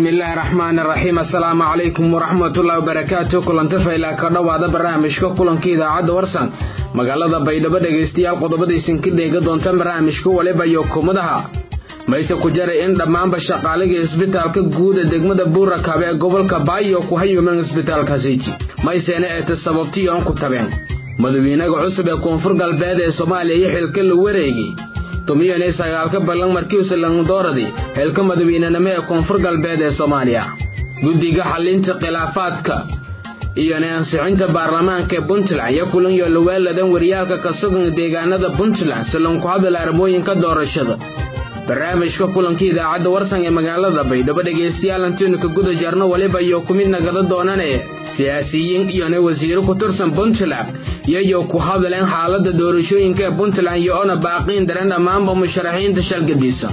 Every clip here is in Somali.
bismillaahi raxmaani raxiim assalaamu calaykum waraxmatullahi wabarakaatu kulanta faylaa ka dhowaada barnaamijka kulanka idaacadda warsan magaalada baydhabo dhegaystayaal qodobadaysan ka dheega doonta barnaamijka waliba iyo kumadaha mayse ku jaray in dhammaanba shaqaaliga isbitaalka guud ee degmada buurakabe ee gobolka baayo ku hayuumeen isbitaalkaasiti mayseena eeta sababtiyoon ku tabeen madawiinaga cusub ee koonfur galbeed ee soomaaliya iyo xilka la wareegi tumiyanay sagaalka ballan markiiuse langdooradii xilka madawiinenimo ee koonfur galbeed ee soomaaliya guddiga xallinta khilaafaadka iyona ansixinta baarlamaanka ee puntland iyo kulan iyo laweeladan waryaalka ka sugan deegaanada puntland silan ku hadal arrimooyinka doorashada barnaamijka kulanka idaacadda warsan ee magaalada baydhabo dhegaystayaal antiinu ka guda jarno waliba iyo ku mid nagada doonane siyaasiyiin iyona wasiiro ku tirsan puntland iyoyo ku hadleen xaaladda doorashooyinka ee puntland iyo ona baaqiin daran dhammaanba musharaxiinta shalgadiisa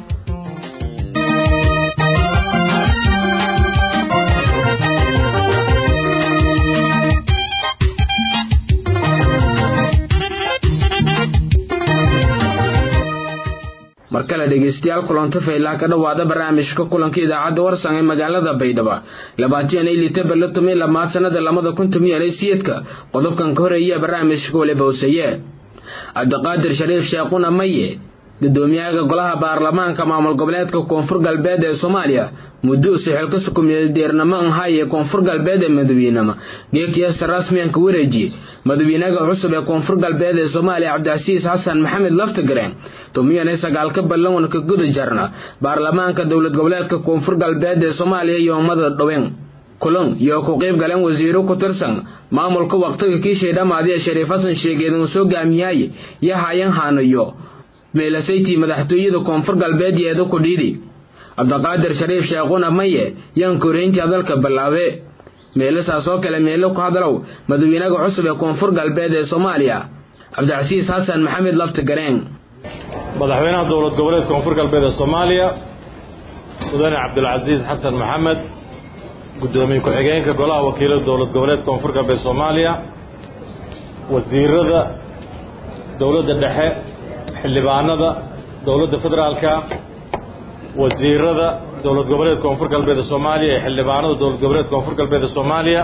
mar kale dhegaystayaal kulanto faylaa ka dhowaada barnaamijka kulanka idaacadda warsan ee magaalada baydhabo labaatan iyo lita balla tomiyo lamaad sanada lamada kun tomiyo siyeedka qodobkan ka horeeya barnaamijka waliba hoseeye cabdiqaadir shariif sheekhuna maye gudoomiyaha golaha baarlamaanka maamul goboleedka koonfur galbeed ee soomaaliya muduuse xilkasa kumeeldeernamo anhaye koonfur galbeed ee madawiinema geekiyasta rasmiyanka wareeji madawiinaha cusub ee koonfur galbeed ee soomaaliya cabdicasiis xasan maxamed laftagareen tumiyane sagaalka ballan ka guda jarna baarlamaanka dowlad goboleedka koonfur galbeed ee soomaaliya iyo ummada dhoween kulan iyo ku qayb galeen wasiiro ku tirsan maamulka waqtiga kiishay dhammaadiya shariif xasan sheegeedin uu soo gaamiyaye iyo hayan haanayo meelasaytii madaxtooyada koonfur galbeed yeeda ku dhiidi cabdiqaadir shariif sheekhuna maye yaan koreyntii hadalka ballaabe meelasaas oo kale meelo ku hadalow madawiinaha cusub ee koonfur galbeed ee soomaaliya cabdicasiis xasan maxamed laftagareen madaxweynaha dowlad goboleed koonfur galbeed ee soomaaliya mudane cabdulcasiis xasan maxamed guddoomiye ku-xigeenka golaha wakiilada dowlad goboleed koonfur galbeed soomaaliya wasiirada dowladda dhexe xildhibaanada dowladda federaalka wasiirada dowlad goboleed koonfur galbeed ee soomaaliya ee xildhibaanada dowlad goboleed koonfur galbeed ee soomaaliya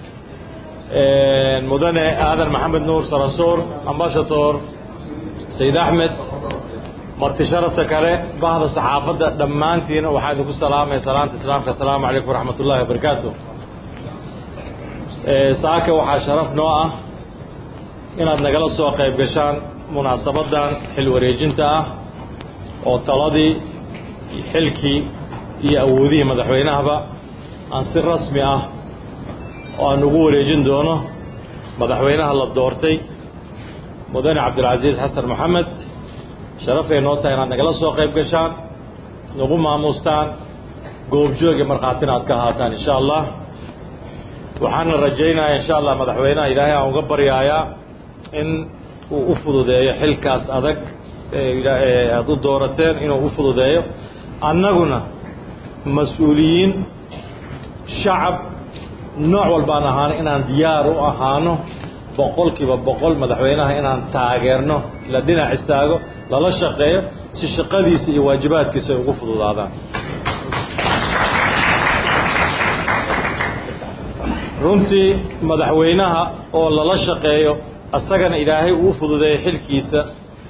mudane aadan maxamed nuur sarasoor ambashator sayid axmed marti sharafta kale bahda saxaafadda dhammaantiina waxaa idinku salaamaya salaanta islaamka asalaamu calaykum waraxmat ullahi wabarakaatu saaka waxaa sharaf noo ah inaad nagala soo qayb gashaan munaasabadan xil wareejinta ah oo taladii xilkii iyo awoodihii madaxweynahaba aan si rasmi ah oo aan ugu wareejin doono madaxweynaha la doortay mudane cabdilcasiis xasan maxamed sharafay noo tahay inaad nagala soo qayb gashaan nagu maamuustaan goobjoog iyo markhaatina aad ka ahaataan insha allah waxaana rajaynayaa insha allah madaxweynaha ilaahay aan uga baryaayaa in uu u fududeeyo xilkaas adag aada u doorateen inuu u fududeeyo annaguna mas-uuliyiin shacab nooc walbaan ahaano inaan diyaar u ahaano boqol kiiba boqol madaxweynaha inaan taageerno la dhinac istaago lala shaqeeyo si shaqadiisa iyo waajibaadkiisa ay ugu fududaadaan runtii madaxweynaha oo lala shaqeeyo asagana ilaahay uu fududeeyo xilkiisa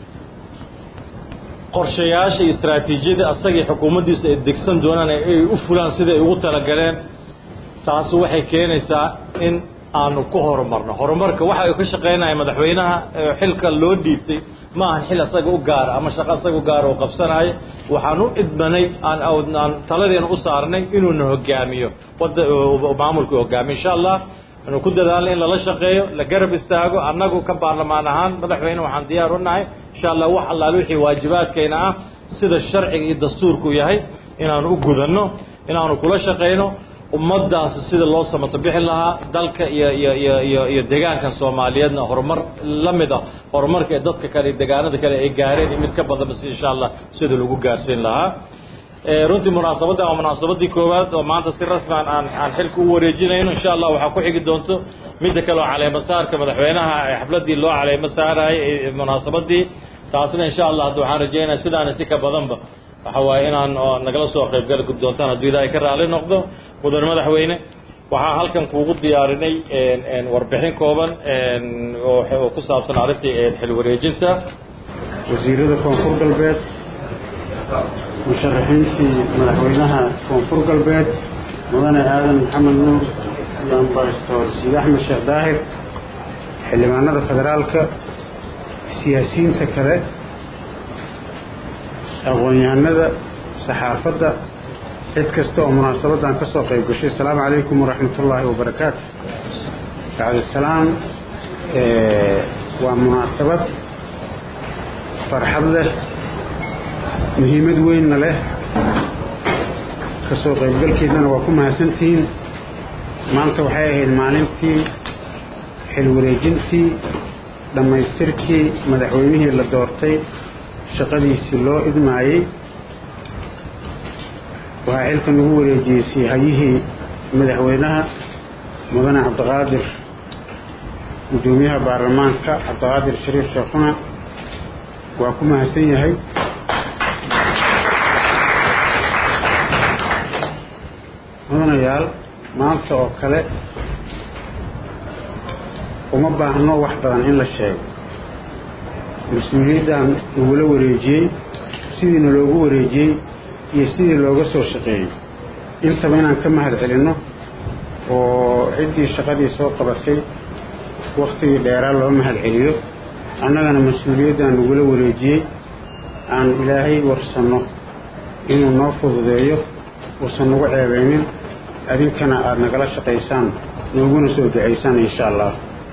qorshayaasha iyo istraatiijiyada asagii xukuumaddiisa ay degsan doonaan ay u fulaan siday ugu talagaleen taasi waxay keenaysaa in aanu ku horumarno horumarka waxa uu ka shaqaynaya madaxweynaha xilka loo dhiibtay ma ahan xil asaga u gaara ama shaqo asaga u gaara oo qabsanaayo waxaan u idmanay aan aan taladeena u saarnay inuuna hogaamiyo wada maamulka hogaamiyo insha allah anu ku dadaalna in lala shaqeeyo la garab istaago annagu ka baarlamaan ahaan madaxweyne waxaan diyaar u nahay insha allah wax allaale wixii waajibaadkayna ah sida sharciga iyo dastuurku yahay inaanu u gudanno inaanu kula shaqayno ummaddaasi sida loo samato bixi lahaa dalka iyo iyo iyo iyo iyo deegaankan soomaaliyeedna horumar la mid ah horumarka ee dadka kale iyo deegaanada kale ay gaareen iyo mid ka badanba si insha allah sida lagu gaarsiin lahaa runtii munaasabaddan waa munaasabadii koowaad oo maanta si rasmian aan aan xilka u wareejinayno insha allah waxaa ku xigi doonto midda kale oo caleemo saarka madaxweynaha xafladdii loo caleemo saarayay munaasabadii taasna insha allah hadda waxaan rajaynaya sidaana si ka badanba waxa waaye inaan nagala soo qaybgali doontaan hadduu ilaahay ka raali noqdo mudane madaxweyne waxaa halkan kuugu diyaarinay warbixin kooban oo ku saabsan arrintii xil wareejinta wasiirada koonfur galbeed musharaxiintii madaxweynaha koonfur galbeed mudane aadan maxamed nuur iyo ambasador siid axmed sheekh daahir xildhibaanada federaalka siyaasiyiinta kale aqoon-yahanada saxaafadda cid kasta oo munaasabaddan ka soo qayb gashay asalaamu calaykum waraxmat ullaahi wabarakaatu bacdisalaam waa munaasabad farxad leh muhiimad weynna leh ka soo qaybgalkeedana waa ku mahadsantihiin maanta waxay ahayd maalintii xil wareejintii dhammaystirkii madaxweynihii la doortay shaqadiisii loo idmaayey waxaa xilka nagu wareejiyey siihayihii madaxweynaha mudane cabdiqaadir guddoomiyaha baarlamaanka cabdiqaadir shariif sheekhuna waa ku mahadsan yahay mudanayaal maanta oo kale uma baahno wax badan in la sheego mas-uuliyaddan nagula wareejiyey sidiina loogu wareejiyey iyo sidii looga soo shaqeeyey intaba inaan ka mahad celinno oo ciddii shaqadii soo qabatay wakhtigii dheeraa loo mahad celiyo annagana mas-uuliyaddan nagula wareejiyey aan ilaahay warsanno inuu noo fududeeyo uusan nagu ceebaynin adinkana aada nagala shaqaysaan nooguna soo ducaysaan insha allah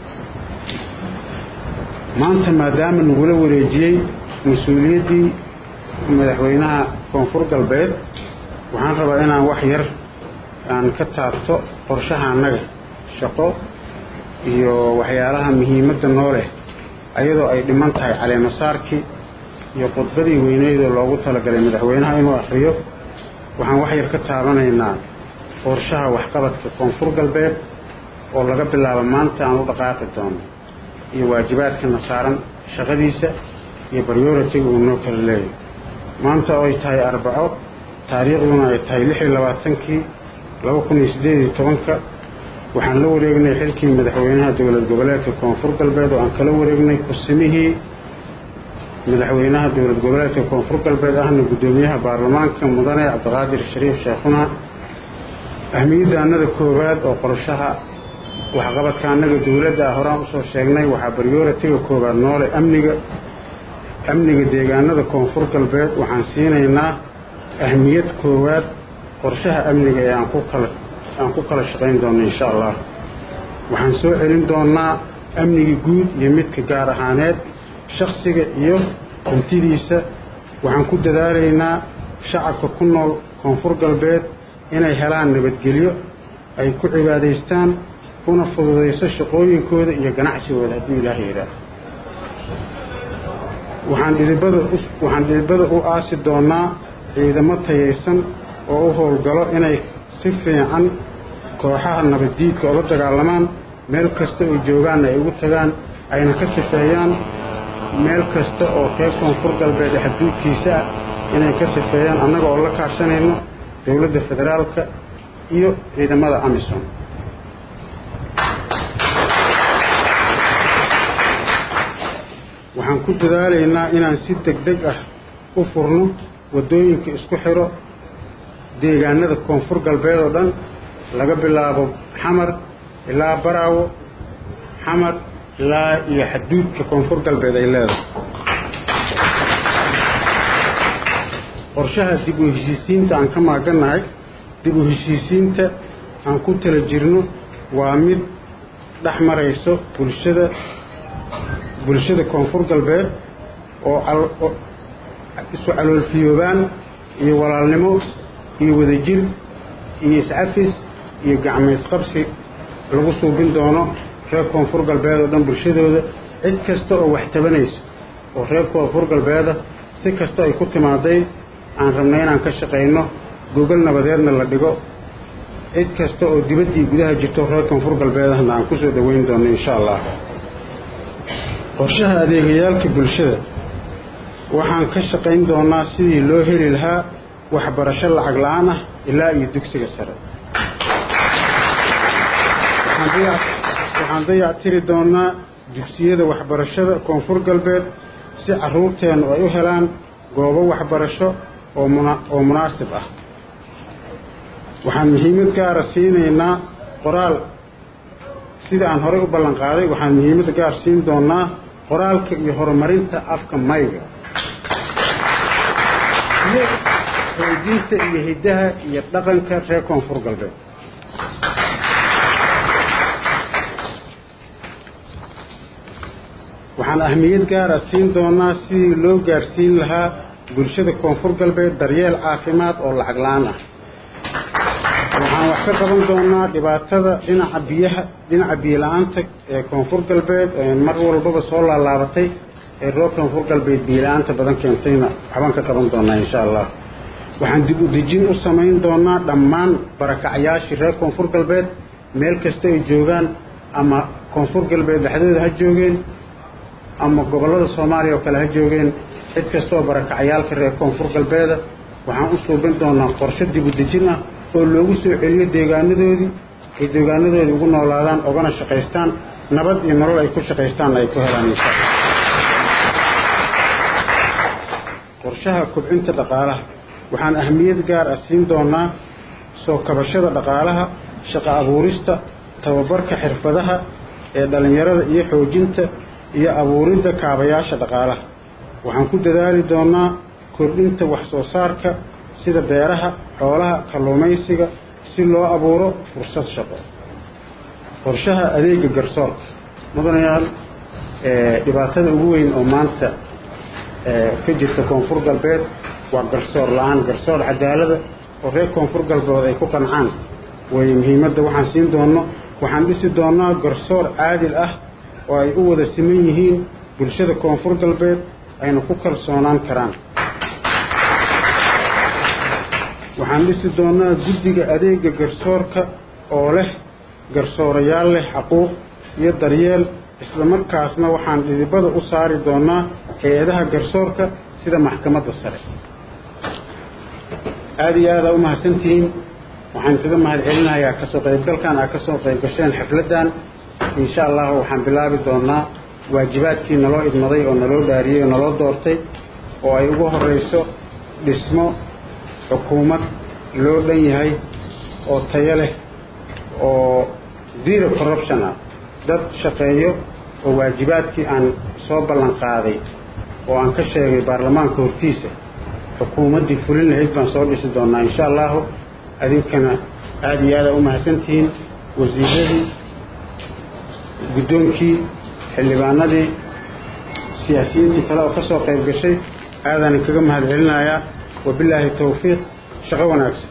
maanta maadaama nagula wareejiyey mas-uuliyaddii madaxweynaha koonfur galbeed waxaan rabaa inaan wax yar aan ka taabto qorshaha annaga shaqo iyo waxyaalaha muhiimadda noo leh ayadoo ay dhiman tahay caleemasaarkii iyo khudbadii weyneydoo loogu talagalay madaxweynaha inuu akhriyo waxaan wax yar ka taabanaynaa qorshaha waxqabadka koonfur galbeed oo laga bilaabo maanta aan u dhaqaaqi doono iyo waajibaadkana saaran shaqadiisa iyo baryoratiga uu noo kala leeyahy maanta oo ay tahay arbaco taariikhduna ay tahay lix iyo labaatankii laba kun iyo siddeed iyo tobanka waxaan la wareegnay xilkii madaxweynaha dowlad goboleedka koonfur galbeed oo aan kala wareegnay kusimihii madaxweynaha dowlad goboleedka koonfur galbeed ahna guddoomiyaha baarlamaanka mudane cabdiqaadir shariif sheekhuna ahmiyadda annada koowaad oo qorshaha waxqabadka annaga dowladda ah horaan usoo sheegnay waxaa baryoratiga koowaad noole amniga amniga deegaanada koonfur galbeed waxaan siinaynaa ahmiyad koowaad qorshaha amniga ee aan ku kala aan ku kala shaqayn doono insha allah waxaan soo celin doonnaa amniga guud iyo midka gaar ahaaneed shakhsiga iyo hantidiisa waxaan ku dadaalaynaa shacabka ku nool koonfur galbeed inay helaan nabadgelyo ay ku cibaadaystaan kuna fududayso shaqooyinkooda iyo ganacsigooda hadduu ilaaha yidhaah waxaan dhidibada waxaan dhidibada u aasi doonnaa ciidamo tayaysan oo u howlgalo inay si fiican kooxaha nabaddiidka ola dagaalamaan meel kasta oo joogaanna ay ugu tagaan ayna ka sifeeyaan meel kasta oo reer koonfur galbeed xaduudkiisa ah inay ka sifeeyaan annaga oo la kaashanayno dowladda federaalka iyo ciidamada amisom waxaan ku dadaalaynaa inaan si deg deg ah u furno waddooyinka isku xidho deegaanada koonfur galbeed oo dhan laga bilaabo xamar ilaa baraawo xamar ilaa iyo xaduudka koonfur galbeed ay leedahay qorshaha dib u heshiisiinta aan ka maagannahay dib u heshiisiinta aan ku tala jirno waa mid dhex marayso bulshada bulshada koonfur galbeed oo isu caloolfiyoobaan iyo walaalnimo iyo wadajir iyo iscafis iyo gacmaysqabsi lagu suubin doono reer koonfur galbeed oo dhan bulshadooda cid kasta oo wax tabanayso oo reer koonfur galbeeda si kasta ay ku timaaday aan rabnay inaan ka shaqayno gogol nabadeedna la dhigo cid kasta oo dibaddii gudaha jirto reer koonfur galbeedahna aan ku soo dhoweyn doono insha allah qorshaha adeegayaalka bulshada waxaan ka shaqayn doonaa sidii loo heli lahaa waxbarasho lacag la-aan ah ilaa iyo dugsiga sare waxaan dayactiri doonaa dugsiyada waxbarashada koonfur galbeed si carruurteennu ay u helaan goobo waxbarasho oo munaasib ah waxaan muhiimad gaara siinaynaa qoraal sida aan horey u ballan qaaday waxaan muhiimad gaar siin doonaa qoraalka iyo horumarinta afka mayga iyo xoojinta iyo hiddaha iyo dhaqanka reer koonfur galbeed waxaan ahmiyad gaara siin doonaa sidii loo gaarsiin lahaa bulshada koonfur galbeed daryeel caafimaad oo lacag la-aan ah waxaan wax ka qaban doonaa dhibaatada dhinaca biyaha dhinaca biyola-aanta ee koonfur galbeed ee mar walbaba soo laalaabatay ee roo koonfur galbeed biyola-aanta badan keentayna waxbaan ka qaban doonaa insha allah waxaan dib u dejin u samayn doonaa dhammaan barakacyaashii reer koonfur galbeed meel kasta ay joogaan ama koonfur galbeed dhexdooda ha joogeen ama gobollada soomaaliya oo kale ha joogeen cid kastaoo barakacyaalka reer koonfur galbeeda waxaan u suubin doonaa qorshe dib u dejin ah oo loogu soo celiyo deegaanadoodii ay deegaanadoodii ugu noolaadaan ogana shaqaystaan nabad iyo nolol ay ku shaqaystaanna ay ku helaan insha alla qorshaha kobcinta dhaqaalaha waxaan ahmiyad gaar ah siin doonaa soo kabashada dhaqaalaha shaqo abuurista tababarka xirfadaha ee dhallinyarada iyo xoojinta iyo abuuridda kaabayaasha dhaqaalaha waxaan ku dadaali doonaa kordhinta wax soo saarka sida beeraha xoolaha kalluumaysiga si loo abuuro fursad shaqo qorshaha adeega garsoorka mudanayaal dhibaatada ugu weyn oo maanta ka jirta koonfur galbeed waa garsoor la-aan garsoor cadaalada oo reer koonfur galbeed ay ku qancaan way muhiimadda waxaan siin doono waxaan dhisi doonaa garsoor caadil ah oo ay u wada siman yihiin bulshada koonfur galbeed ayna ku kalsoonaan karaan waxaan dhisi doonaa guddiga adeega garsoorka oo leh garsoorayaal leh xaquuq iyo daryeel islamarkaasna waxaan dhidibada u saari doonaa hay-adaha garsoorka sida maxkamadda sare aada iyo aada u mahadsantihiin waxaan isaga mahad celinayaa kasoo qaybgalkan aad kasoo qayb gasheen xafladdan insha allahu waxaan bilaabi doonaa waajibaadkii naloo idmaday oo naloo dhaariyey oo naloo doortay oo ay ugu horeyso dhismo xukuumad loo dhan yahay oo tayo leh oo zero corruption ah dad shaqeeyo oo waajibaadkii aan soo ballan qaaday oo aan ka sheegay baarlamaanka hortiisa xukuumaddii fulin lahayd baan soo dhisi doonaa insha allahu adinkana aada iyo aada u mahadsantihiin wasiiradii guddoonkii xildhibaanadii siyaasiyiintii kale oo ka soo qayb gashay aadaan inkaga mahad celinayaa wabilaahi towfiiq shaqo wanaagsan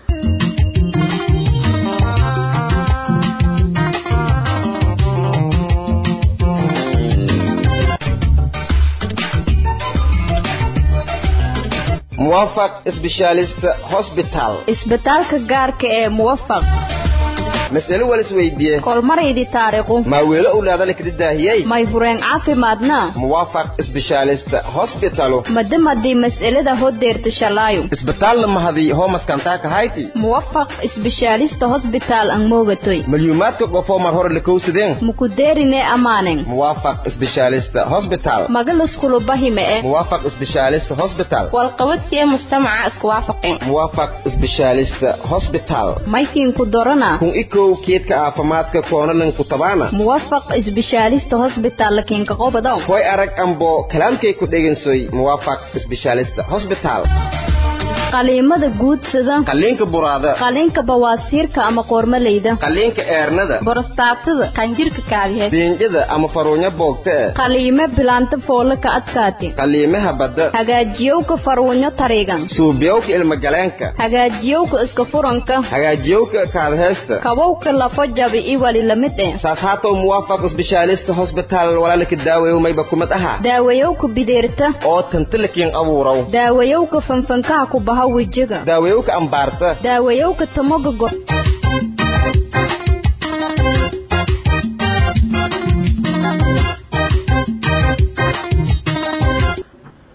muwafaq specialist hospital isbitaalka gaarka ee muwafaq mas'alo wal isweydiiye kolmaraydi taariikhu maa weelo owlaadale kada daahiyey may fureen caafimaadna muwafaq specialist hospitalo madamadii mas'alada hodeerta shalaayo isbitaal mahadi hoo maskantaa kahayti muwafaq isbishaalista hosbitaal ang moogatoy malyuumaadka qofoo mar hore lakowsadeen mukudeerine amaanen muwafaq specialist hospital magaluskulubahime e muwafaq specialist hospital walqabadkiee mujtamaca isku waafaqeen muwafaq specialist hospital maykiinku dorana kun ikow keedka caafimaadka koonalanku tabaana muwafaq isbishaalista hosbitaal lakiinka qobado koy arag ambo kalaamkay ku dhegansoy muwafaq specialist hospital qaliimada guudsada qaliinka buraada qaliinka bawaasiirka ama qoormaleyda qaliinka eernada borostaatada qanjirka kaadiheed beenjada ama faruunyo boogta eh qaliime bilaanta foole ka adkaati qaliimaha badda hagaajiyowka farwunyo tariigan suubiyowka ilmagaleenka hagaajiyowka iska furanka hagaajiyowka kaadheesta kabowka lafo jabi i wali lamid eh saas haatow muwaafaq specialist hospital walaalaka daawayow mayba kumad aha daawayowka bideerta oo tantalakiin abuuraw daawayowka fanfankaha ku baha wejiga daawayowka ambaarta daawayowka tamoga go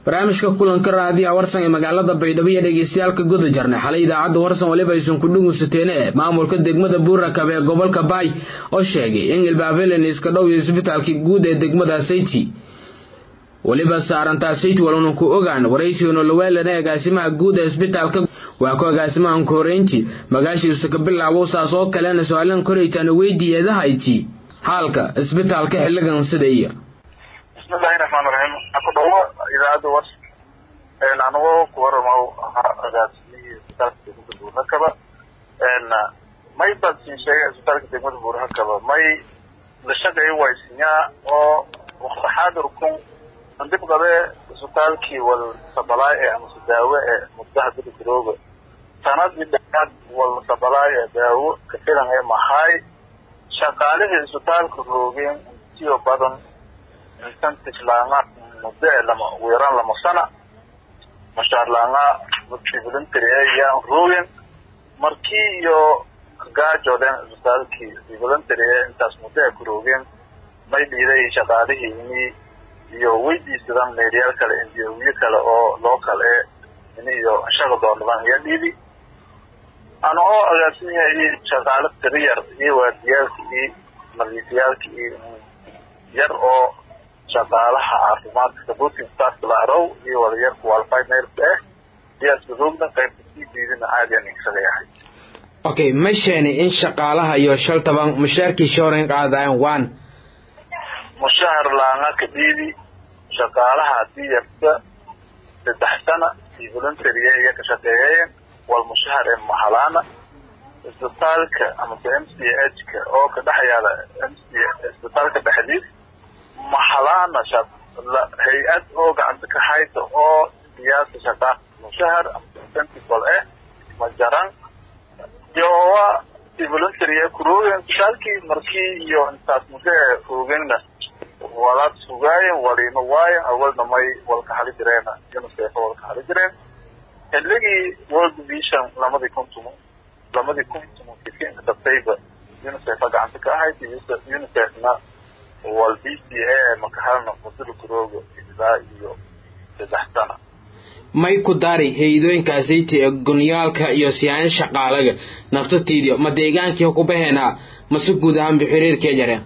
barnaamijka kulanka raadiyaha warsan ee magaalada baydhabo iyo dhegeystayaalka guda jarnay xalay idaacadda warsan waliba aysan ku dhugaysateen ee maamulka degmada buurakab ee gobolka baay oo sheegay in ilbaabelen iska dhow iyo isbitaalkii guud ee degmada sayti weliba saarantaa sayti waluna ku ogaan waraysiga laweelana agaasimaha guud ee isbitaalka waa ku agaasimahan ku horeyntii magaashiisa ka bilaabow saas oo kalena su-aalan koraytaana weydiiyeedahayti xaalka isbitaalka xilligan sidaya bismillahi raxmaan raxiim aku dhawo idaacadda wars anagoo ku waramo ahaa agaasimihii isbitaalka degmada buurhakaba may baad siin sheegay isbitaalka degmada buurhakaba may la shaqeeyo waysinyaa oo waxaadirkun andib qabe isbitaalkii wal sabalaay ee amase daawo ee muddaha bidigrooga sanadii dheaad wal sabalaay ee daawo ka filan ee mahaay shaqaalihii isbitaalka roogeen intiyo badan incentive laanga muddo ee lama ugu yaraan lama sana mashaar laanga dadkii voluntary ee yaan roogeen markii iyo gaajoodeen isbitaalkii voluntary ee intaas muddo ay ku roogeen may dhiiday shaqaalihii ini iyo weydiisadaan meelyaal kale indiyowiyo kale oo local ee ini iyo shaqa doonadaan iyo dhiidi ana oo agaasimihii shaqaale tiriyar iyo waardiyaalka iyo nadiifiyaalka iyo yar oo shaqaalaha caafimaadka supporting staffka la arow iyo wadayar qualified nurse eh siyaasba roogna qaybta sii diidina caadiyan isaga yahay okay ma sheeni in shaqaalaha iyo shaltaban mushaarkii shooran qaadayaan waan mushahar laanga ka dhiidi shaqaalaha hadii yarta saddex sana iyo voluntary iyo ka shaqeeyeen wal mushahar ee mahalaana isbitaalka amase m c h ka oo ka dhex yaala m c isbitaalka dhexdiis mahalaana hay-ad oo gacanta ka hayta oo siyaasa shaqa mushahar amase incentive eh ma jaran yowa si voluntary ee kuroogen isbitaalkii markii iyo intaas muddo ee roogeenna walaad sugaayen waliima waayen awalna may walka hali jireen unicef walka hali jireen xilligii world vision lamadii kuntum lamadii kuntum fifinka dabtayba unicefa gacanta ka ahayd unicefna wal b c a makahalna mudada kurooga ilaa iyo saddex sana may ku dari hay-adooyinkaasayta ee gunyaalka iyo siyaayan shaqaalaga naftatiidio ma deegaankii ku baheenaa mase guud ahaanba xiriirkee jareen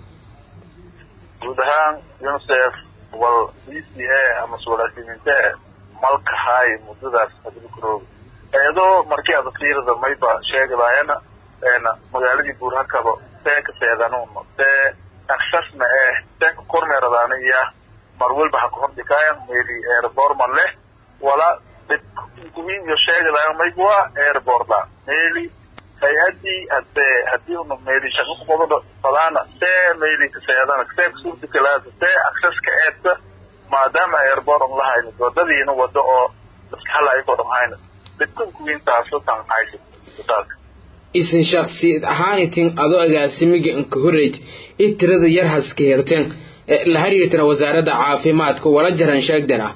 guud ahaan unicef wal b c a amase walaasiminta malka haay muddadaas hadii kurooga eedoo markii aad fiirada mayba sheegadaayana magaaladii buurhakaba see ka seedanuuna see aksasna eh see ka kormeeradaana iya mar welba ha ka hordhikaayan meeli airbortman leh wala dhibkuwiin iyo sheegadaaya mayba waa airbortla meeli hay-adii hadee hadii una meeli shaqo kuqobada fadaana see meeli kaseedana see kasuurtakalaada see aksaska eedta maadaama airport on lahayna wadadiina wado oo dadka hala ayakoo dham hayna dhibkunkuwiintaaso tan haysa isbitaalka isin shaksiyad ahaanitin adoo agaasimiga inka horeyd i tirada yar haska herteen la xiriirtana wasaaradda caafimaadka wala jaran sheegdana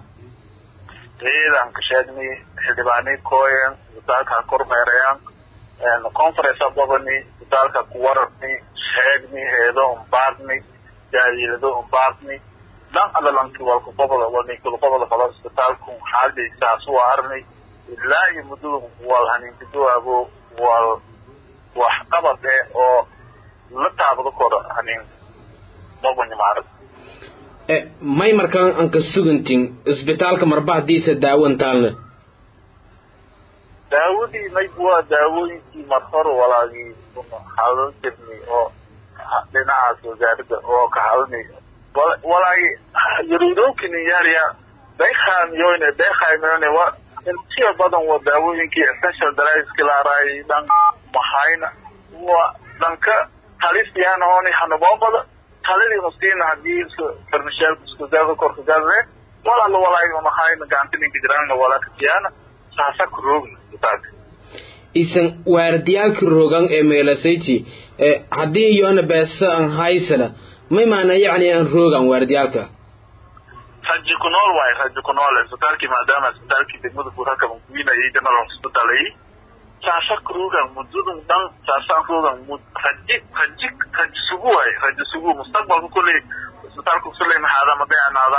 ciidan ka sheegnay xildhibaanii kooyen isbitaalka ha kormeerayaan conference ababani isbitaalka ku wararni sheegni heedo umbaadni jaadiilado umbaadni dhan alalanki walka goboda walnikul goboda falo isbitaalku xaaladaysaas waa arni ilaa iyo muddada wal haniinkadoabo wal wax qabad eh oo la taabado kora haniin mabanyamaarad may markaan anka sugantin isbitaalka marba hadiisa daawantaalna daawadii mayb waa daawooyinkii mar hore walaagii hadan jirnay oo dhinacaas wasaaradda oo ka hadlnay walaagi yaruudowkini yaariya daykhamiyoyne daykhamiyoyne wa intiya badan waa daawooyinkii essential driveski laaraay dhan mahayna wa dhanka halisiyaana ooni hanuboobada halidii maskiina hadii farmasheelka iskudaada korka gaadre walaala walaagi mahayna gacantininka jiraana walaa kasiyaana saasa ku roogna isbitaalka isan waardiyaalka rogan ee meelasayti haddii iyona beesa an haysana may maana yacni aan roogan waardiyaalka raji ku nool waayo raji ku nool isbitaalkii maadaama isbitaalkii degmada buurhaka bankuinayay general hospital ay saasa ku rogan muddadan dhan saasaan rogan raji raji raji sugu waayo raji sugu mustaqbalka kulley isbitaalka kusuley maxaada madayanaada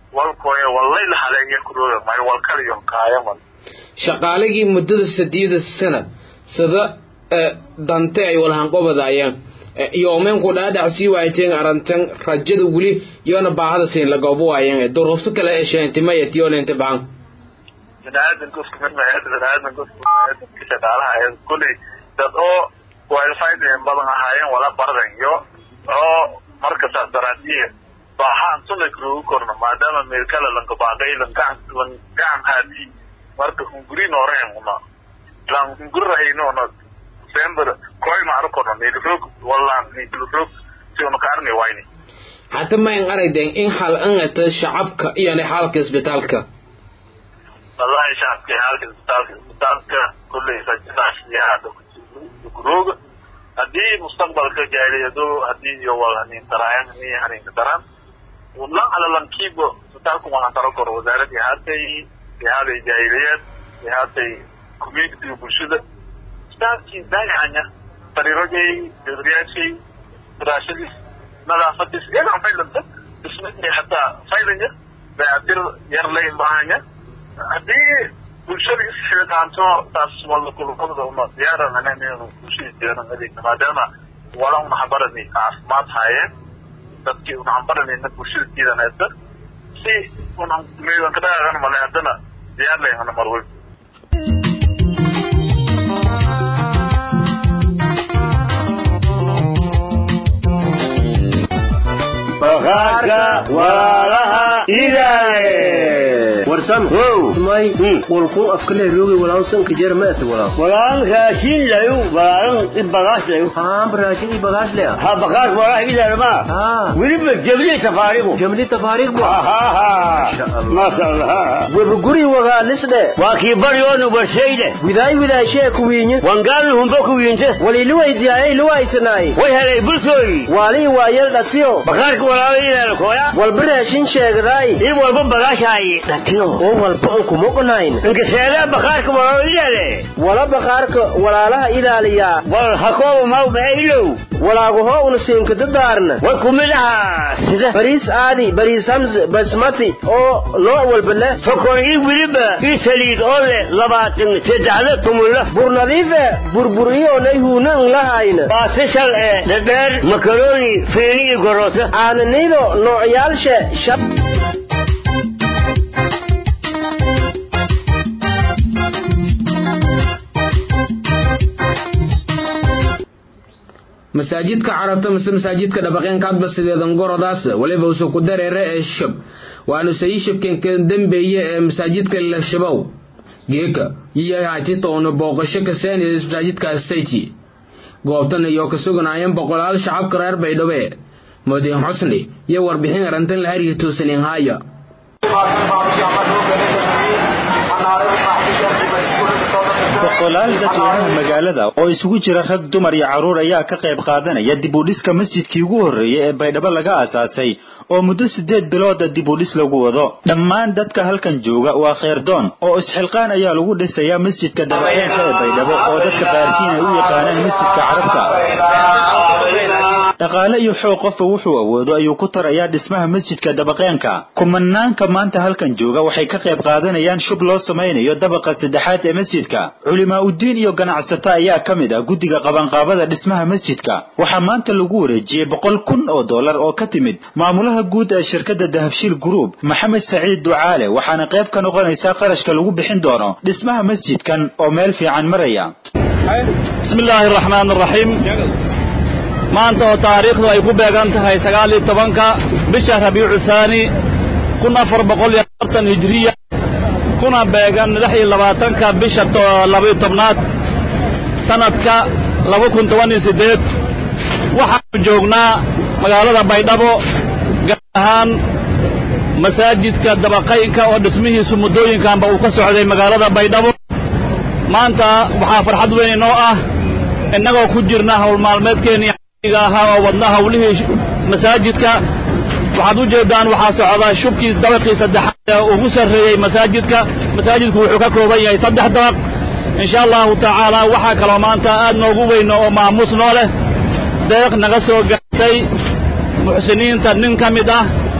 walkoye wallayla haleeya kurooga mayo walkaliyo kaayaman shaqaaligii muddada sadiyada sanad sida dante ay walhanqobadaayeen yoomeenku dhaadhac sii waayteen arantan rajada weli yoona baahada siin lagoobo waayeen duruufto kale ee sheentimayat yoolente baan biniaadanka isku mid maheed biniaadanka isku mid shaqaalaha ee kulley dad oo qualified badan ahaayeen wala bardan iyo oo marka saas daraadiye baahaan sunay kurugu korno maadaama meelkala lanka baaqay langacan langacan haadi marka hungurin oreen una lan hungurahayno na sember koy maaro korno nilrog wala nilrog si una kaarni wayni hata mayn aragden in hal angata shacabka iyona xaalka isbitaalka wallahi shacabka xaalka isbitaalka isbitaalka kulley sajadaashiyaada kuroga haddii mustaqbalka gaariyado haddii iyo walhanin daraayan ni haninka daran lan ala lankiibo isbitaalku waxaan taro koro wasaaradii haatay ihaaday jaahiliyad ihaatay communitiga bulshada isbitaalkii daayacanya sariirojay dadriyaashay firaashadiis nadaafadiis iyagaa faylanta dhismadii hataa faylanya dayactir yar layn baahanya haddii bulshada isxilqaanto taas wala kulubada una diyaaran inaynu bulshada jeeran adeegna maadaama wala una habarani caafimaad haayeen dadkii una hambaranayna bulshada jiidanaysa si una meedan ka dhaqaaqan male haddana diyaar layhana marwey bakhaarka walaalaha ilaahe warsan may walku afkale roogi walaalsan ka jeer ma walaal walaan raashin layu walaalan i bagaash layu haa raashin i bagaash le ha bakhaarka walaalaha ilaahe ma haa weliba jabli safaarigu jamli tafaariq bu maasha allah webuguri wagaa lisdhe waa kii baryoonu warshayde widaay widaashee kuwiinye wangaanu humbo kuwiinte waliluwaydiyaayay luwaysanaay way helay bulshooyi waalii waayel dhatiyo bakhaarka walaalaha ilaahe kooya walba raashin sheegdaay i walba bagaashaayi dhatiyo oo walba an kumoqnayn inkasheedaa bakhaarka walaalaha ilaahe wala bakhaarka walaalaha ilaaliyaa wal hakooba maw maailow walaagahoo una siinkadadaarna way ku mid ahaa sida bariis aadi bariis hamse basmati oo nooc walba leh sokor ii weliba ii saliid oo leh labaatan saddexda tumulla bur nadiife burburiyoonay huunan lahayna baasishal ee dhadheer makaroni fiini iyo goroosa aananido noocyaalshe shab masaajidka carabta mise masaajidka dhabaqeenkaadba sideedan gorodaas weliba usu ku dareere ee shab waanu sayi shabkeenka dambeeye ee masaajidka la shabow geeka iyo hatitoona booqasho kaseen masaajidka stayti goobtan iyo ka suganaayeen boqolaal shacabka reer baydhabo madiin xusni iyo warbixin arantan la hariir toosanin haaya boqolaal dadweynaha magaalada oo isugu jira rag dumar iyo carruur ayaa ka qayb qaadanaya dib u dhiska masjidkii ugu horreeyey ee baydhabo laga aasaasay oo muddo siddeed bilooda dib u dhis lagu wado dhammaan dadka halkan jooga waa kheyrdoon oo isxilqaan ayaa lagu dhisayaa masjidka dabaqeenka ee baydhabo oo dadka qaarkiin ay u yaqaanaan masjidka carabta dhaqaale iyo xoog qofka wuxuu awoodo ayuu ku tarayaa dhismaha masjidka dabaqeenka kumanaanka maanta halkan jooga waxay ka qayb qaadanayaan shub loo samaynayo dabaqa saddexaad ee masjidka culimaa uddiin iyo ganacsato ayaa ka mid ah guddiga qabanqaabada dhismaha masjidka waxaa maanta lagu wareejiyey boqol kun oo dollar oo ka timid maamulaha guud ee shirkadda dahabshiil group maxamed saciid ducaale waxaana qayb ka noqonaysaa qarashka lagu bixin doono dhismaha masjidkan oo meel fiican maraya bismi illaahi araxmaan araxiim maanta oo taariikhdu ay ku beegan tahay sagaal iyo tobanka bisha rabiicu thaani kun afar boqol iyo afartan hijiriya kuna beegan lix iyo labaatanka bisha labaiyo tobnaad sanadka laba kun toban iyo siddeed waxaanu joognaa magaalada baydhabo gaar ahaan masaajidka dabaqaynka oo dhismihiisu muddooyinkanba uu ka socday magaalada baydhabo maanta waxaa farxad weyn inoo ah innagoo ku jirna howlmaalmeedkeennii ga ahaa oo wadna hawlihii masaajidka waxaad u jeedaan waxaa socdaa shubkii dabaqii saddexaad ee ugu sarreeyey masaajidka masaajidku wuxuu ka kooban yahay saddex dabaq insha allahu tacaala waxaa kaloo maanta aad noogu weyno oo maamuus noo leh deeq naga soo gaartay muxsiniinta nin ka mid ah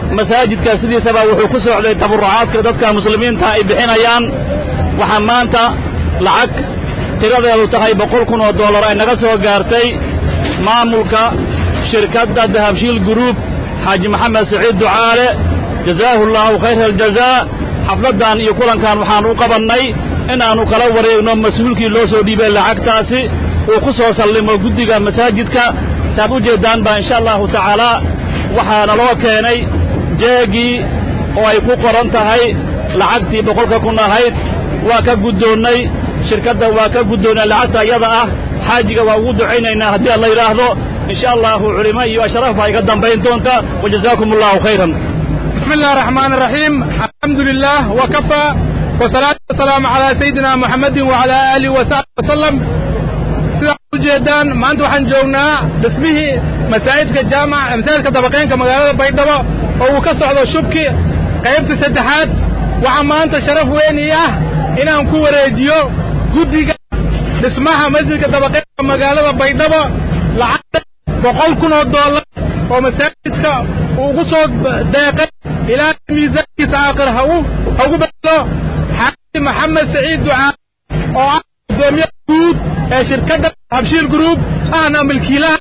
masaajidka sidiisaba wuxuu ku socday taburucaadka dadka muslimiinta ay bixinayaan waxaa maanta lacag tiradeedu tahay boqol kun oo dollar ay naga soo gaartay maamulka shirkadda dahabshiil gruub xaaji maxamed saciid ducaale jazaahu allaahu khayra aljazaa xafladdan iyo kulankan waxaan u qabannay inaannu kala wareegno mas-uulkii loo soo dhiibay lacagtaasi uu ku soo sallimo guddiga masaajidka saad u jeeddaan baa insha allahu tacaalaa waxaana loo keenay jeegii oo ay ku qoran tahay lacagtii boqolka kun ahayd waa ka guddoonnay shirkadda waa ka guddoonnay lacagta iyada ah xaajiga waa ugu ducaynaynaa haddii alla yidhaahdo insha allahu culimo iyo ashraf baa iga dambayn doonta wajazaakum allahu khayran بسم الله الرحمن الرحيم الحمد لله وكفى والصلاة والسلام على سيدنا محمد وعلى آله وصحبه وسلم sida ujeedaan maanta waxaan joognaa dhismihii masaajidka jaamac masaajidka dabaqeenka magaalada baydhabo oo uu ka socdo shubki qaybta saddexaad waxaa maanta sharaf weyn ii ah inaan ku wareejiyo guddiga dhismaha masjidka dabaqeenka magaalada baydhabo lacag boqol kun oo dollar oo masaajidka ugu soo deeqay ilaa miisaankiisa aakhir ha ugu bedelo xaaji maxamed saciid ducaa oo ah gudoomiyaha guud ee shirkadda habshiil group ahna milkiilaha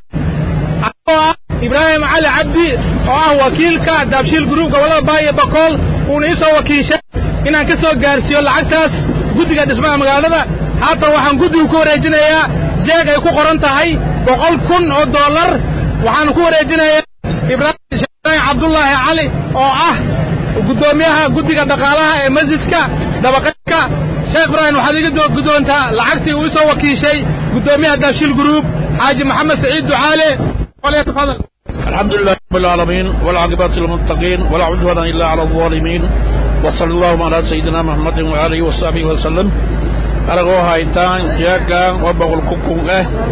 oo ah ibraahim cali cabdi oo ah wakiilka habshiil group gobollada baayo bakool uuna ii soo wakiishay inaan ka soo gaarsiiyo lacagtaas guddiga dhismaha magaalada haatan waxaan guddigu ku wareejinayaa jeeg ay ku qoran tahay boqol kun oo dollar waxaanu ku wareejinayaa ibraahim cabdullaahi cali oo ah guddoomiyaha guddiga dhaqaalaha ee masjidka dabaqeedka sheekh ibraahim waxaad iga guddoontaa lacagtii uu soo wakiishay guddoomiyaha daabshil gruub xaaji maxamed saciid ducaale falyatafadal الحمد لله رب العالمين والعاقبة للمتقين ولا عدوان إلا على الظالمين وصلى الله على سيدنا محمد وآله وصحبه وسلم أرغو هايتان جاكا وبغل كوكوه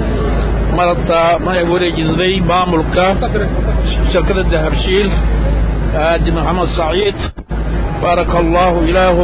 مرتا ما يقول جزدي ماملكا شركة الدهبشيل هادي محمد سعيد بارك الله إله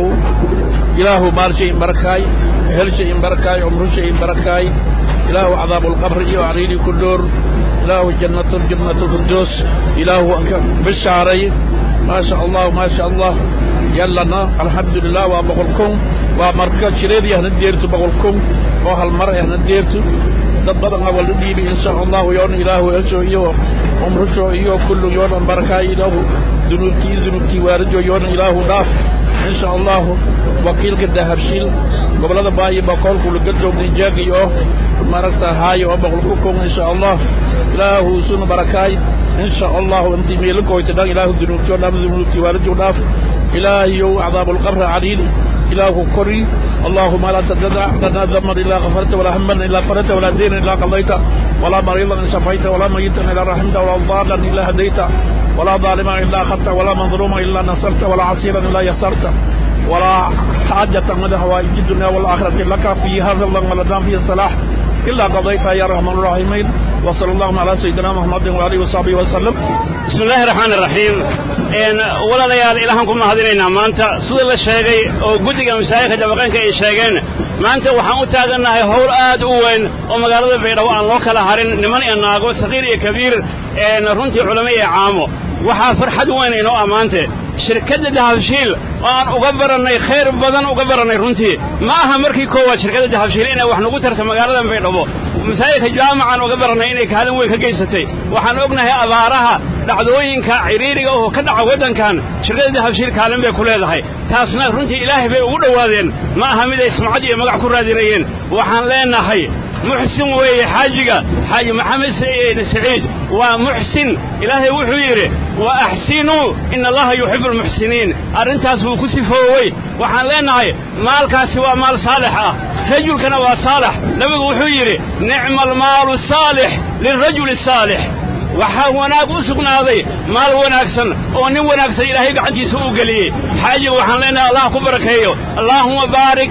إله مال شيء بركاي هل شيء بركاي عمر شيء بركاي إله عذاب القبر وعريني كلور إله جنة جنة الفردوس إله أنك بالشعري ما شاء الله ما شاء الله يلنا الحمد لله وبقولكم ومركز شريدي هنديرتو بقولكم وهالمرة هنديرتو dad badan waa la dhiibay insha allahu yoon ilaahu elsho iyo umrusho iyo kullu yoon barakaay ilaahu dunuubtii dunuubtii waarijo yoon ilaahu dhaaf insha allahu wakiilka dahabshiil gobolada baayo bakoolku laga joognin jaagay oo maaragta haayo oo boqol ku kun insha allah ilaahu sunu barakaay insha allahu intii meelakoyta dhan ilaahu dunuubtii oo dhaaf dunuubtii waarijo dhaaf ilaahiyow cadaabulqabra caliili إله كري اللهم لا تدع لنا ذنبا إلا غفرت ولا هما إلا فرت ولا دين إلا قضيت ولا مريضا إلا شفيت ولا ميتا إلا رحمت ولا ضالا إلا هديت ولا ظالما إلا أخذت ولا مظلوما إلا نصرت ولا عسيرا إلا يسرت ولا حاجة من هوائج الدنيا والآخرة لك في هذا الله ولا فيه الصلاح إلا قضيتها يا رحمن الراحمين وصلى الله على سيدنا محمد وآله وصحبه وسلم بسم الله الرحمن الرحيم een walaalayaal ilaahan ku mahadinaynaa maanta sida la sheegay oo guddiga masaajidka dabaqeenka ay sheegeen maanta waxaan u taagannahay howl aad u weyn oo magaalada baydhabo aan loo kala harin niman iyo naago saqiir iyo kabiir een runtii culamo iyo caamo waxaa farxad weyn inoo ammaante shirkadda dahabshiil oo aan uga barannay khayr badan uga barannay runtii ma aha markii koowaad shirkadda dahabshiil inay wax nagu tarta magaalada baydhabo masaajidka jaamacan uga barannay inay kaalin weyn ka geysatay waxaan ognahay abaaraha dhacdooyinka ciriiriga oo ka dhaca waddankan shirkadda dahabshiil kaalin bay ku leedahay taasna runtii ilaahay bay ugu dhowaadeen ma aha mid ay sumcad iyo magac ku raadinayeen waxaan leenahay muxsin weeye xaajiga xaaji maxamed saciid waa muxsin ilaahay wuxuu yidhi wa axsinuu ina allaha yuxibu almuxsiniin arrintaas wuu ku sifoowey waxaan leenahay maalkaasi waa maal saalix ah rajulkana waa saalax nabigu wuxuu yidhi nicma almaalu saalix lilrajuli saalix waxaa wanaag u sugnaaday maal wanaagsan oo nin wanaagsan ilaahay gacantiisa u geliyey xaajiga waxaan leenahay allah ku barakeeyo allaahuma baarik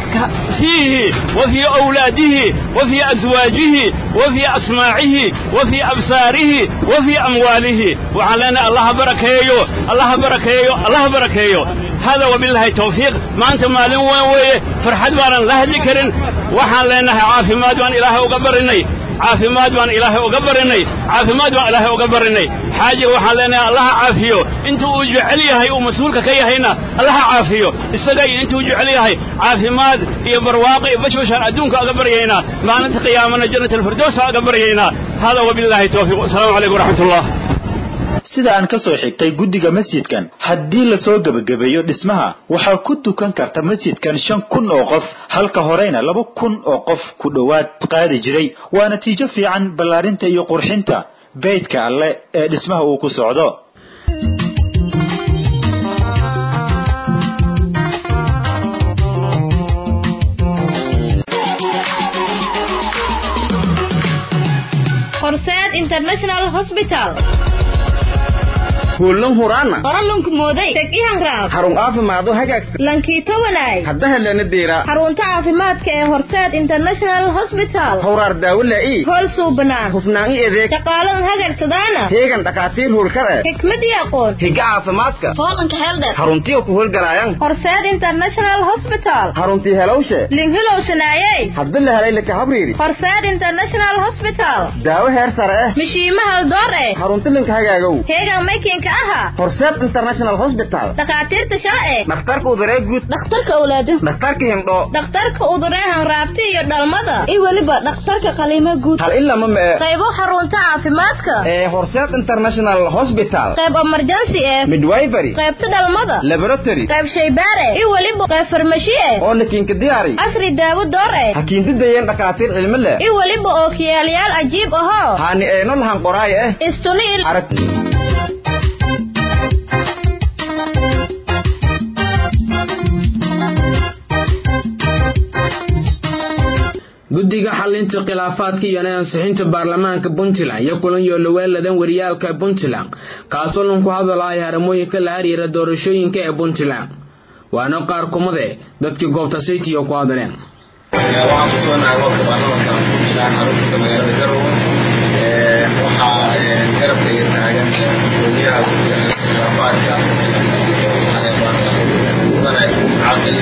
fiihi wa fii awlaadihi wa fii aswaajihi wa fii asmaacihi wa fii absaarihi wa fii amwaalihi waxaan leenahay allaha barakeeyo allaha barakeeyo allaha barakeeyo hada wabilaahi tawfiiq maanta maalin weyn weeye farxad baanan la hadli karin waxaan leenahay caafimaad baan ilaahay uga barinay caafimaad baan ilaahay uga barinay caafimaad baan ilaahay uga barinay xaajiga waxaan leenahay allaha caafiyo inta uu jecel yahay uu mas-uulka ka yahayna allaha caafiyo isaga iyo intuu jecel yahay caafimaad iyo barwaaqo iyo bashbashaan adduunka aga baryaynaa maalinta qiyaamana jannat alfirdowsa aga baryaynaa hada wabilaahi tawfiiq wasalaamu calaykum waraxmatullah sida aan ka soo xigtay guddiga masjidkan haddii lasoo gebagabeeyo dhismaha waxaa ku dukan karta masjidkan shan kun oo qof halka horeyna laba kun oo qof ku dhowaad qaadi jiray waa natiijo fiican ballaarinta iyo qurxinta beydka alle ee dhismaha uu ku socdo horseed international hospital kuulan huraana qoralunku mooday tegihan raab xarun caafimaado hagaagsan lankiito wanaay hadda helana deera xarunta caafimaadka ee horseed international hospital howraar daawo laa'i hool suubanaan hufnaan i adeeg shaqaalan hagagsadaana heegan dhakhaatiir hurkar eh xikmad iyo aqoon higa caafimaadka foolanka heeldheer xaruntiyo ku howlgalaayan horseed international hospital xaruntii helowshe linhilowshanaayey hadda la helay laka habriiri horseed international hospital daawo heer sare eh mishiima haldoor eh xarunti linka hagaagow heegan maykinka aha horseed international hospital dhakhaatiirta shalce dhakhtarka uduree guud dhakhtarka awlaado dhakhtarka hindhoo dhakhtarka uduree hanraabti iyo dhalmada iyo weliba dhakhtarka qaliimo guud hal ilama mee qaybo xarunta caafimaadka ee horseed international hospital qayb emergency eh midwifery qaybta dhalmada laboratory qayb shaybaare iyo weliba qayb farmashi eh oo lakiinka diyaari casri daawo door eh hakiintidayeen dhakhaatiir cilmi leh iyo weliba oo kiyaalayaal cajiib ahoo haani eeno lahan qoraaya eh istuniil arag guddiga xalinta khilaafaadka iyo ansixinta baarlamaanka puntland iyo kulan yooloweeladan wariyaalka puntland kaasoo lanku hadalaya haramooyinka la xiriira doorashooyinka ee puntland waana qaar kumade dadkii goobta saytiyo ku hadaleen waxaan ku suganahay goobta baarlamaanka puntland xaruntiisa magaalada garowe waxaa garabkayga taagan gudoomiyaha guddiga khilaafaadka caqil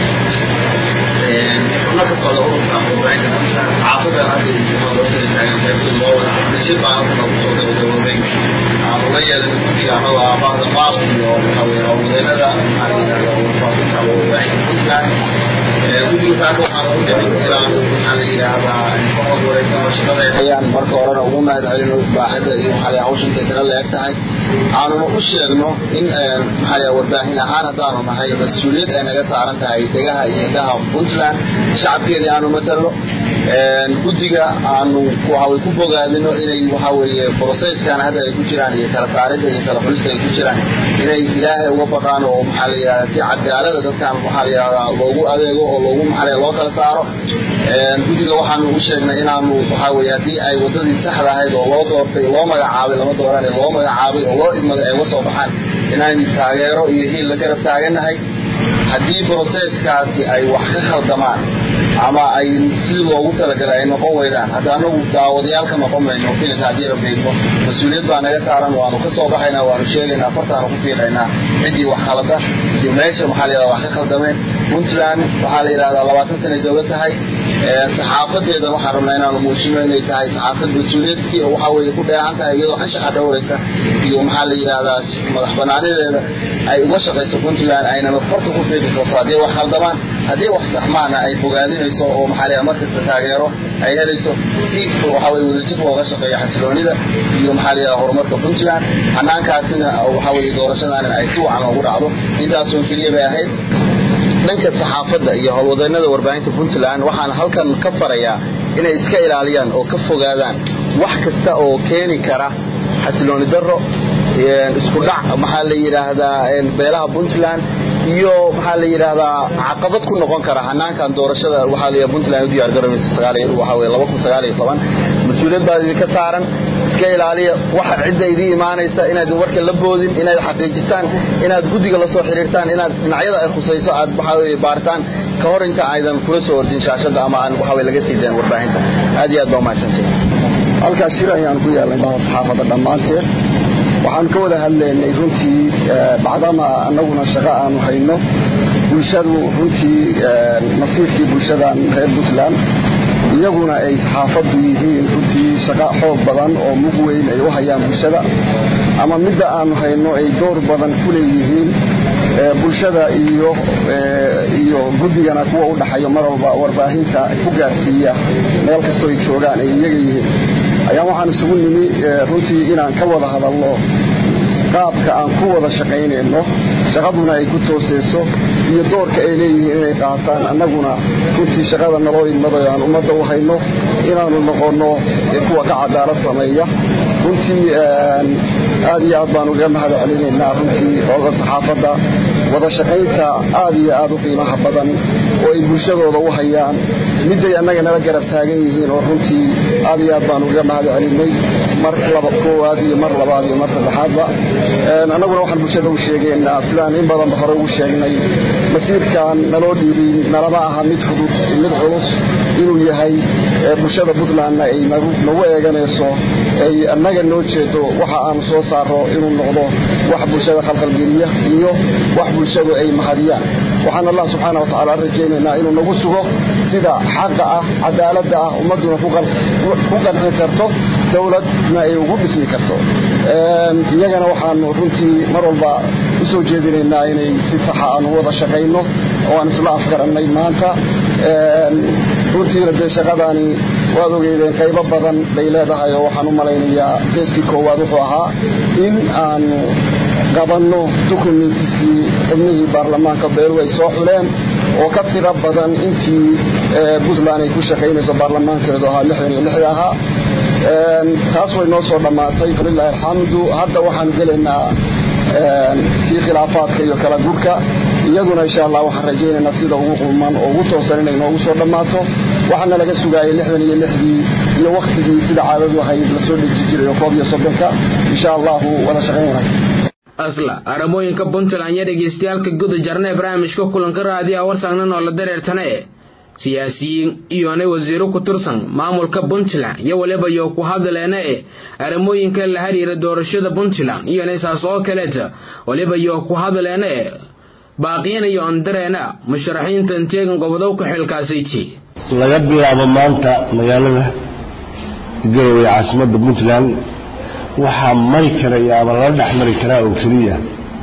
xubno ka socda ururka warbaahinta puntland xaafada hadda doorashada taagan qaybtooda loo wada xabdashir baa halkan ugu soo gabagaboobay waxaanu la yeelanay guddiga annaga aabahda maas iyo waxaa weye howlwadeenada maxaa la yidhahda warfaafinta warbaahinta puntland guddiga saaka waxaan ugu dhicin inaan maxaa la yidhaahdaa qoxod wareegsan shaqada ayaan marka horena ugu mahad celino baaxada iyo maxaa la hawsha intay tala la eg tahay aanuna u sheegno in maxaa la warbaahin ahaan haddaanu nahay mas-uuliyad ay naga saaran tahay degaha iyo indhaha puntland shacabkeedii aanu matalno guddiga aanu waxaway ku bogaadino inay waxa weeye processkan hadda ay ku jiraan iyo kala saaridda iyo kala xulista ay ku jiraan inay ilaahay uga baqaan oo maxaa la yidhahdaa si cadaalada dadkan waxaa la yidhahdaa loogu adeego oo loogu maxaa la loo kala saaro guddiga waxaanu u sheegnay inaanu waxaa weeye haddii ay waddadii saxda ahayd oo loo doortay loo magacaabay lama dooran loo magacaabay oo loo idmaday ay uga soo baxaan inaynu taageero iyo hiil la garab taaganahay haddii broseskaasi ay wax ka khaldamaan ama ay sidii loogu talagalay ay noqon weydaan hadda anagu daawadayaal ka noqon mayno filinka haddii la beegno mas-uuliyad baa naga saaran waanu ka soo baxaynaa waanu sheegaynaa fartaanu ku fiiqaynaa ciddii wax khalada iyo meesha maxaa la yidhahda wax ka khaldameen puntland waxaa la yidhahdaa labaatan sanay dowlad tahay saxaafadeeda waxaan rabnaa inaanu muujino inay tahay saxaafad mas-uuliyadkii oo waxaa weeye ku dheehan tahay iyadoo anshaxa dhowraysa iyo maxaa la yidhahdaa madax banaanadeeda ay uga shaqayso puntland aynana farta ku fiiqi karto haddii wax khaldamaan haddii wax saxmaana ay bogaadinayso oo maxaa la markasta taageero ay helayso si waxaa weye wadajir looga shaqeeyo xasiloonida iyo maxaa la yidhahda horumarka puntland hanaankaasina waxaa weye doorashadaana ay si wacan loogu dhacdo intaasoo keliya bay ahayd dhanka saxaafadda iyo howlwadeenada warbaahinta puntland waxaan halkan ka farayaa inay iska ilaaliyaan oo ka fogaadaan wax kasta oo keeni kara xasilooni darro isku dhac maxaa la yidhaahdaa beelaha puntland iyo maxaa la yidhaahdaa caqabad ku noqon kara hanaankan doorashada waxaa la puntland u diyaar garoobeysa waxaa weye laba kun sagaal iyo toban mas-uuliyad baa idinka saaran iska ilaaliya waxa cidda idii imaanaysa inaadin warka la boodin inaad xaqiijisaan inaad guddiga la soo xiriirtaan inaad dhinacyada ay khusayso aad waxaa weye baaritaan ka hor inta aydan kula soo ordin shaashadda ama aan waxaa weye laga sii dayn warbaahinta aad iyo aad baa umahadsantay halkaas shir ayaan ku yeelnay baha saxaafadda dhammaanteed waxaan ka wada hadlaynay runtii bacdama annaguna shaqo aanu hayno bulshadu runtii nasiibkii bulshadan reer puntland iyaguna ay saxaafaddu yihiin runtii shaqo xoog badan oo mug weyn ay u hayaan bulshada ama midda aanu hayno ay door badan ku leeyihiin bulshada iyo iyo guddigana kuwa u dhaxayo mar walba warbaahinta ku gaarsiiya meel kastoo ay joogaan ay iyaga yihiin ayaan waxaan isugu nimi runtii inaan ka wada hadalno qaabka aan ku wada shaqaynayno shaqaduna ay ku tooseyso iyo doorka ay leeyihiin inay qaataan annaguna runtii shaqada naloo idmadayo aan ummadda u hayno inaanu noqonno kuwa ka cadaalad sameeya runtii aad iyo aad baan uga mahad celinaynaa runtii ooga saxaafadda wada shaqaynta aad iyo aad u qiimaha badan oo ay bulshadooda u hayaan midday annaga nala garab taagan yihiin oo runtii aad iyo aad baan uga mahad celinay mar laba koowaad iyo mar labaad iyo mar saddexaadba annaguna waxaan bulshada u sheegaynaa sidaan in badanba hore ugu sheegnay masiirkan naloo dhiibay nalama aha mid fudud mid culus inuu yahay bulshada puntlandna ay nagu eeganayso ay annaga noo jeedo waxa aanu soo saaro inuu noqdo wax bulshada khalkhalgeliya iyo wax bulshadu ay mahadiyaan waxaan allah subxaana wa tacaala rajaynaynaa inuu nagu sugo sida xaqa ah cadaaladda ah ummadduna ku qanci karto dowladna ay ugu dhismi karto iyagana waxaanu runtii mar walba u soo jeedinaynaa inay si saxa aanu wada shaqayno oo aan isla afgarannay maanta runtiina dee shaqadaani waad ogeydeen qaybo badan bay leedahay oo waxaan u malaynayaa geeskii koowaad wuxuu ahaa in aanu qabanno dukumentiskii xubnihii baarlamaanka beelu ay soo xuleen oo ka tiro badan intii puntland ay ku shaqaynayso baarlamaankeedu ahaa lixdan iyo lixda ahaa taas way noo soo dhammaatay falilaahi alxamdu hadda waxaanu gelaynaa kii khilaafaadka iyo kala gurka iyaduna insha allah waxaan rajaynaynaa sida ugu qulman oo ugu toosan inay noogu soo dhammaato waxaana laga sugaayay lixdan iyo lixdii iyo waktigii sida caadadu ahayd lasoo dheji jiray oo koob iyo soddonka insha allahu wada shaqayn wanaagsan asla aramooyinka puntland iyo dhegaystayaalka guda jarna ee barnaamijka kulanka raadiya warsagnan oo la dareertane siyaasiyiin iyona wasiiro ku tirsan maamulka puntland iyo waliba iyo ku hadleena e arrimooyinka la xiriira doorashada puntland iyona saas oo kaleeta waliba iyo ku hadleena e baaqiyana iyo ondareena musharaxiintan teegan gobodowka xilkaasayti laga bilaabo maanta magaalada garowe ee caasimadda puntland waxaa mari karaya ama lala dhex mari karaa oo keliya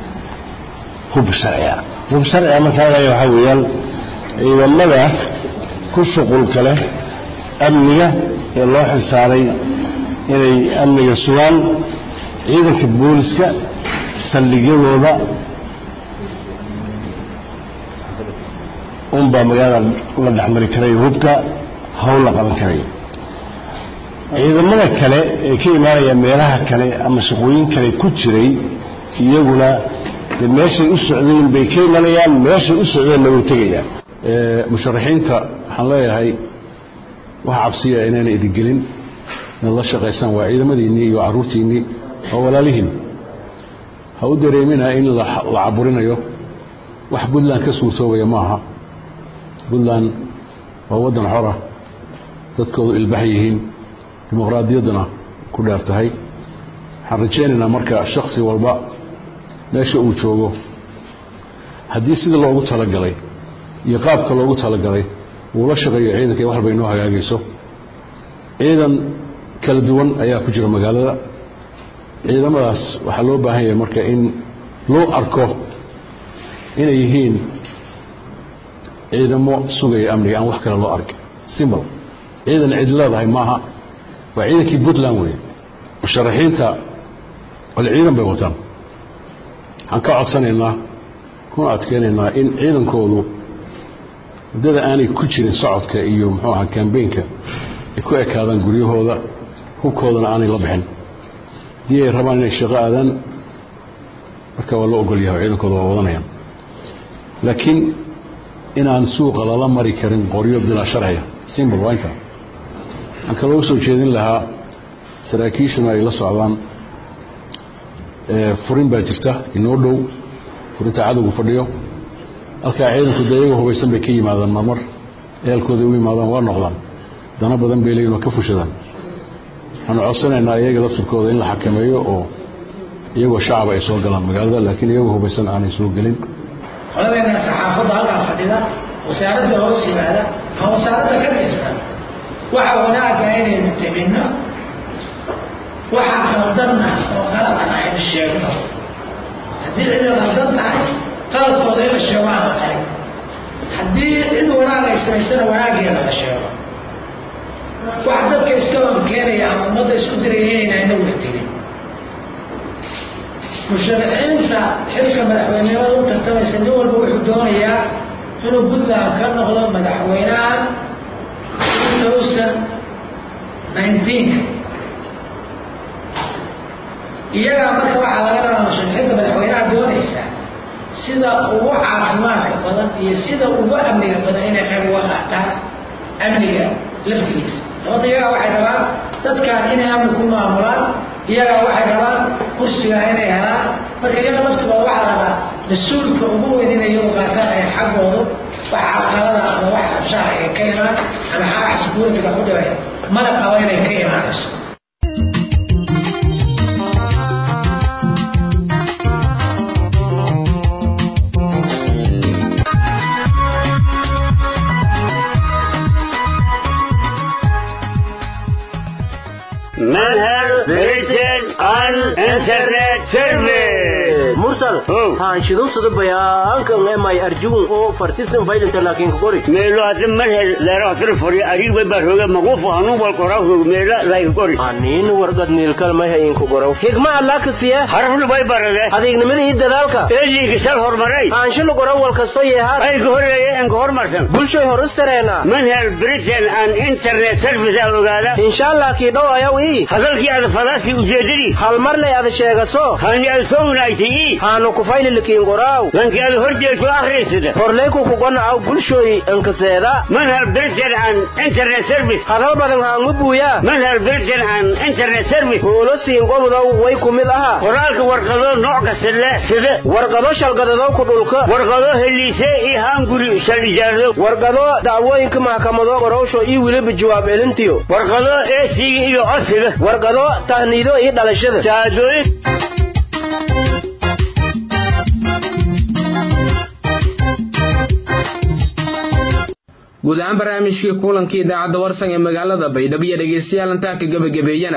hub sharciga hub sharciga markaa lagaya waxaa weeyaan ciidamada ku shuqulka leh amniga ee loo xilsaaray inay amniga sugaan ciidanka booliska saldhigyadooda unbaa magaalada la dhexmari karaya hubka hawl la qaban karaya ciidamada kale ee ka imaanaya meelaha kale ama shaqooyin kale ku jiray iyaguna de meeshay u socdeen bay ka imanayaan meeshay u socdeenna way tegayaan musharaxiinta waxaan leeyahay wax cabsiya inayna idin gelin inaad la shaqaysaan waa ciidamadiinnii iyo carruurtiinnii waa walaalihiin ha u dareemina in la caburinayo wax puntland ka suurtoobaya maaha puntland waa waddan xora dadkoodu ilbax yihiin dimuqraadiyadduna ku dheer tahay waxaan rajaynaynaa marka shaksi walba meesha uu joogo haddii sida loogu talagalay iyo qaabka loogu talagalay uu la shaqeeyo ciidanka iyo waxalba inoo hagaagayso ciidan kala duwan ayaa ku jira magaalada ciidamadaas waxaa loo baahan yahay marka in loo arko inay yihiin ciidamo sugaya amniga aan wax kale loo arkin simbol ciidan cid leedahay maaha waa ciidankii puntland weeye musharaxiinta wal ciidan bay wataan waxaan ka codsanaynaa kuna adkeynaynaa in ciidankoodu muddada aanay ku jirin socodka iyo muxuu ahaa kambeynka ay ku ekaadaan guryahooda hubkoodana aanay la bixin haddii ay rabaan inay shaqo aadaan marka waa loo ogol yahay oo ciidankooda waa wadanayaan laakiin inaan suuqa lala mari karin qoryo bilaa sharciya simbol waa intaa waxaan kaloo u soo jeedin lahaa saraakiishuna ay la socdaan furin baa jirta inoo dhow furinta cadowgu fadhiyo halkaa ciidanku dee iyagoo hubaysan bay ka yimaadaan marmar eelkooday u yimaadaan waa noqdaan dana badan bay leeyihin oo ka fushadaan waxaanu codsanaynaa iyaga laftirkooda in la xakameeyo oo iyagoo shacaba ay soo galaan magaalada laakiin iyagoo hubaysan aanay soo gelin qoladeena saxaafadda halkaa fadhida wasaaradda hoos yimaada ma wasaaradda ka tirsan waxa wanaaga inaynu teminno waxaa qaldanna oo qaladana ayna sheegno haddii cid qaldan tahay qaladkooda in la sheego aan la qarin haddii cid wanaag ay samaysana wanaageeda la sheego wax dadka iska wankeenaya ama ummadda isku diraya inayna weytegin musharaxiinta xilka madaxweynenimada u tartamaysa nin walba wuxuu doonayaa inuu puntland ka noqdo madaxweynaha two thousand nineteenka iyagaa marka waxaa laga rabaa musharaxiinta madaxweynaha doonaysa sida ugu caafimaadka badan iyo sida ugu amniga badan inay qayb uga qaataan amniga laftigiisa sababta iyagaa waxay rabaan dadkaan inay amni ku maamulaan iyagaa waxay rabaan kursigaa inay helaan marka iyaga laftigooda waxaa rabaa mas-uulka ugu weyn inay iyagu qaataan ay xaggoodu wax caqalada ama wax abshaha ay ka imaan ama xaga xasbuurtiga ku dhibay mana qabo inay ka imaanayso manhal britain an internet service mursal haanshidusada bayaankan emay arjuun oo fartisan faydinta laakiin kukori meelo hadda manhal leerahatana fori ariga barhoga magufu hanun wal korahog meela lay kukori aniin wargad niilkal may hayin kugorow higma allakasiya harafna bay barade adeegnimada iyo dadaalka eeliga sal hormaray aanshila goran wal kasto yeehaad ay ka horeeye enka hormarsan bulshay horustareena manhal britain an internet service aa ogaada insha allah kii dhow ayaw ii hadalkii ada fadaasi ujeedadii hal marlay ada sheegaso hani ada soo wanaagtay ii haanu kufayli likiin goraaw lankii ada horjeeto akhriysada horleyku kugonacaw bulshoy ankaseeda manhal britain an internet service hadal badan haangu buuya manhal britain an internet service huulo siin gobodow way ku mid aha qoraalka warqado nooc kasta leh sida warqado shalgadadow ku dhulka warqado heliise iyo haanguri shal ijaarado warqado dacwooyinka maxkamado qorowsho iyo weliba jawaab celintiyo warqado eesiga iyo codsiga warqado tahniido iyo dhalashada shahaadooyin guud ahaan barnaamijkii kulankii idaacadda warsan ee magaalada baydhabo iyo dhegaystayaal intaa ka gebagabeeyana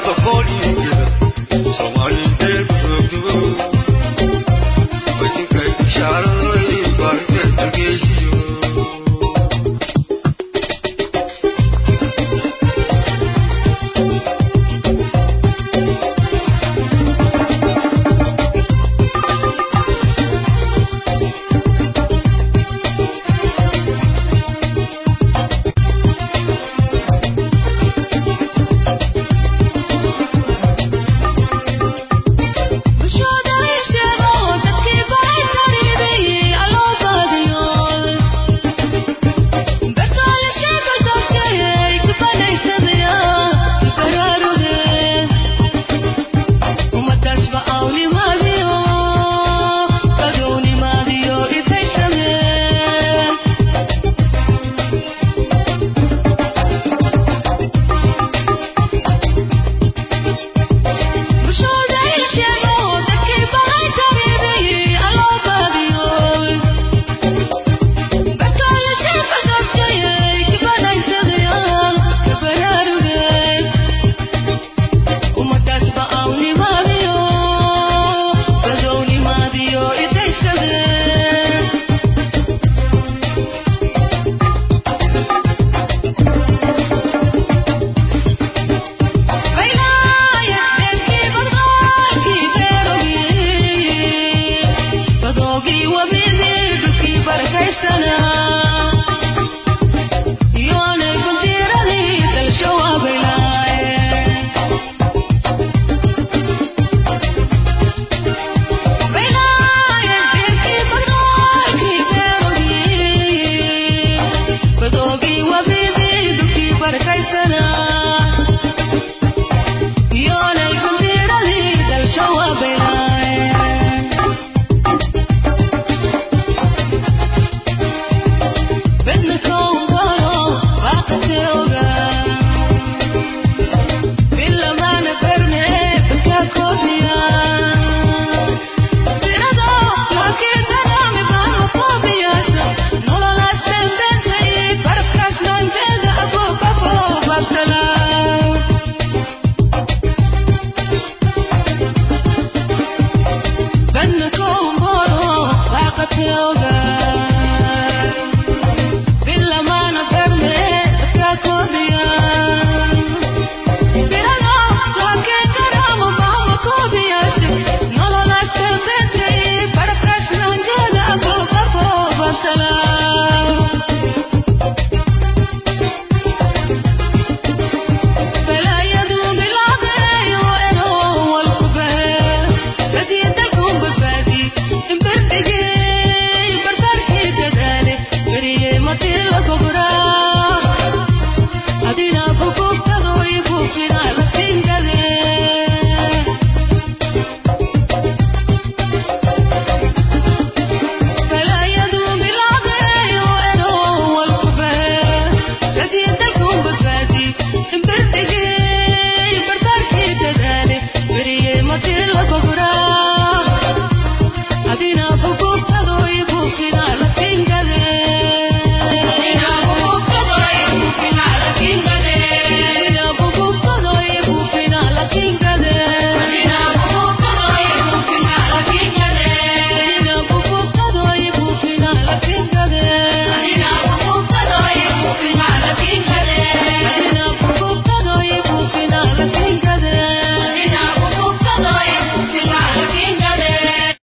protocoli